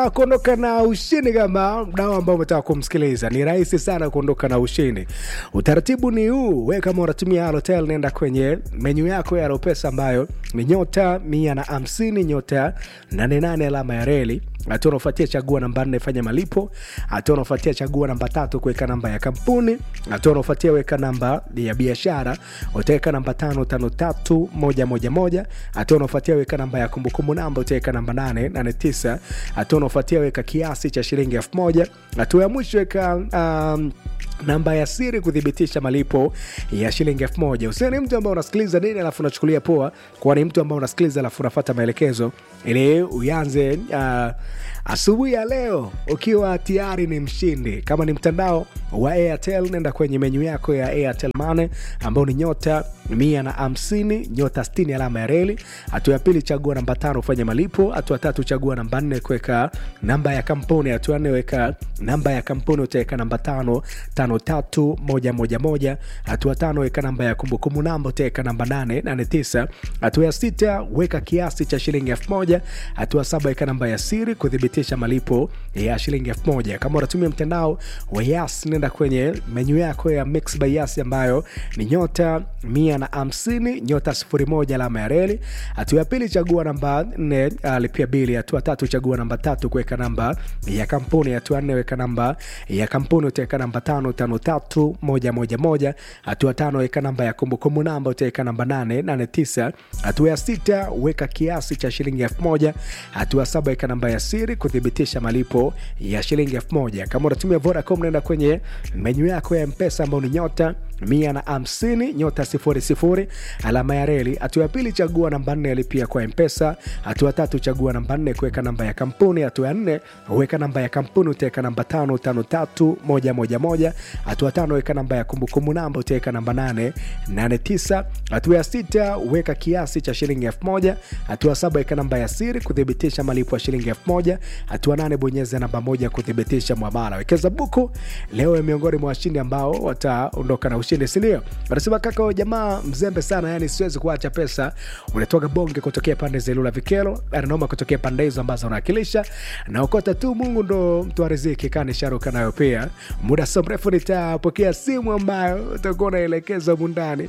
unataka kuondoka na ushindi kama mdao ambao umetaka kumsikiliza ni rahisi sana kuondoka na ushindi utaratibu ni huu we kama unatumia halotel nenda kwenye menyu yako ya ropesa ambayo ni nyota mia na hamsini nyota 88 alama ya reli hatua unaofuatia chagua namba nne fanya malipo hatua unaofuatia chagua namba tatu kuweka namba ya kampuni hatua unaofuatia weka namba ya biashara utaweka namba tano tano tatu moja moja moja hatua unaofuatia weka namba ya kumbukumbu namba utaweka namba nane nane tisa hatua unaofuatia weka kiasi cha shilingi elfu moja hatua ya mwisho weka um, namba ya siri kuthibitisha malipo ya shilingi elfu moja usio ni mtu ambao unasikiliza nini alafu unachukulia poa kuwa ni mtu ambao unasikiliza alafu unafata maelekezo ili uyanze uh, asubuhi ya leo ukiwa tayari ni mshindi kama ni mtandao wa airtel nenda kwenye menyu yako ya airtel mane ambao ni nyota mia na hamsini nyota 60 alama ya reli hatua ya pili chagua namba tano ufanye malipo hatua tatu chagua namba nne kuweka namba ya kampuni hatua nne weka namba ya kampuni utaweka namba tano tano tatu moja moja moja hatua tano weka namba ya kumbukumbu namba utaweka namba nane nane tisa hatua ya sita weka kiasi cha shilingi elfu moja hatua saba weka namba ya siri kuthibitisha malipo ya shilingi elfu moja kama unatumia mtandao wa yas nenda kwenye menyu yako ya mix by yas ambayo ni nyota mia na hamsini nyota sifuri moja alama ya reli hatua ya pili chagua namba nne uh, lipia bili hatua tatu chagua namba tatu kuweka namba ya kampuni hatua nne weka namba ya kampuni utaweka namba tano tano tatu moja moja moja hatua tano weka namba ya kumbukumbu namba utaweka namba nane nane tisa hatua ya sita weka kiasi cha shilingi elfu moja hatua saba weka namba ya siri kuthibitisha malipo ya shilingi elfu moja kama unatumia vodacom naenda kwenye menyu yako ya mpesa ambao ni nyota mia na hamsini nyota sifuri sifuri alama ya reli hatua ya pili chagua namba nne alipia kwa mpesa hatua tatu chagua namba nne kuweka namba ya kampuni hatua ya nne weka namba ya kampuni utaweka namba tano tano tatu moja moja moja hatua tano weka namba ya kumbukumbu namba utaweka namba nane nane tisa hatua ya sita weka kiasi cha shilingi elfu moja hatua saba weka namba ya siri kuthibitisha malipo ya shilingi elfu moja hatua nane bonyeza namba moja kuthibitisha mwamala wekeza buku leo ni miongoni mwa washindi ambao wataondoka na ushindi sindio wanasema kaka huyo jamaa mzembe sana yani siwezi kuacha pesa unatoka bonge kutokea pande za ilula vikelo ananoma kutokea pande hizo ambazo unawakilisha naokota tu mungu ndo mtu wa riziki kani sharuka nayo pia muda so mrefu nitapokea simu ambayo utakuwa unaelekeza mundani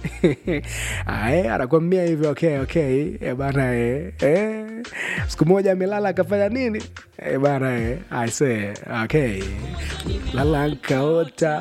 ae anakwambia hivyo okay okay e bana e, e. siku moja amelala akafanya nini e bana e. aise okay lala nkaota